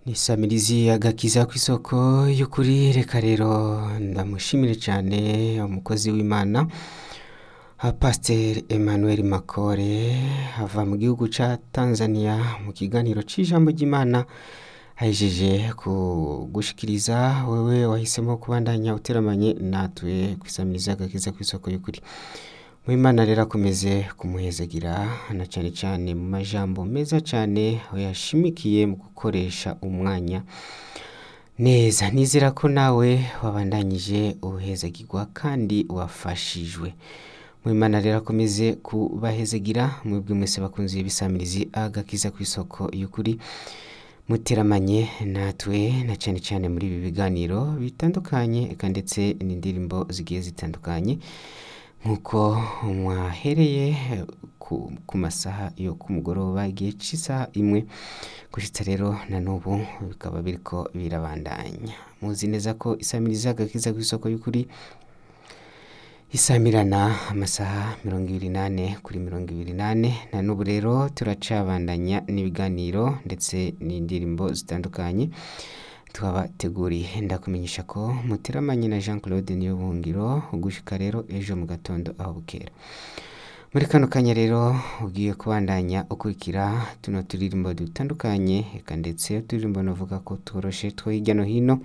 nisamirizi agakiza kw'isoko y'ukuri reka rero ndamushimire cyane umukozi w'imana pasiteri emmanuel makore ava mu gihugu cya tanzania mu kiganiro cy'ijambo ry'imana ahejeje kugushikiriza wewe wahisemo kubandanya uteramanye natwe kwisamiriza agakiza kw'isoko y'ukuri Mwimana rero akomeze kumuhezagira na cyane cyane mu majambo meza cyane aho yashimikiye mu gukoresha umwanya neza nizera ko nawe wabandanyije uhezagirwa kandi wafashijwe Mwimana rero akomeze kubahezagira mwebwe mwese bakunze ibisamirizi agakiza ku isoko y'ukuri muteramanye natwe na cyane cyane muri ibi biganiro bitandukanye eka ndetse n'indirimbo zigiye zitandukanye nk'uko mwahereye ku, ku masaha yo ku mugoroba igihe cy'isaha imwe gushitsa rero na n'ubu bikaba biriko birabandanya muzi neza ko isamiriza agakiza ku isoko y'ukuri isamirana amasaha mirongo ibiri nane kuri mirongo ibiri nane na n'ubu rero turacabandanya n'ibiganiro ndetse n'indirimbo zitandukanye twabateguriye ndakumenyesha ko muteramanye na jean claude niyo buhungiro gushika rero ejo mu gatondo aho bukera muri kano kanya rero ugiye kubandanya ukurikira tuno turirimbo dutandukanye eka ndetse uturirimbo navuga ko tworoshe two hirya no hino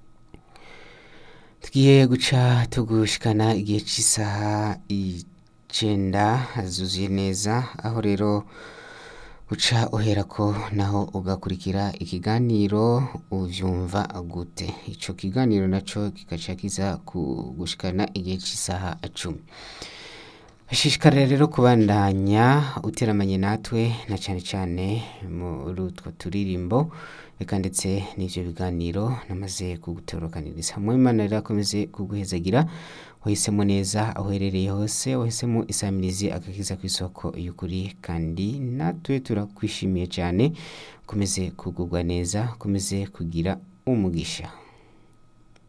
tugiye guca tugushikana igihe cy'isaha icenda zuzuye neza aho rero uca uhera ko naho ugakurikira ikiganiro uvyumva gute ico kiganiro naco kigaca kiza kugushikana igihe cy'isaha cumi ashishikarira rero kubandanya uteramanye natwe na cyane cyane muri utwo turirimbo reka ndetse n'ivyo biganiro namaze kugutorokaniriza mwimana rero akomeze kuguhezagira wahisemo neza aho uherereye hose wahisemo isamirizi agakiza ku isoko y'ukuri kandi natwe turakwishimiye cyane ukomeze kugubwa neza ukomeze kugira umugisha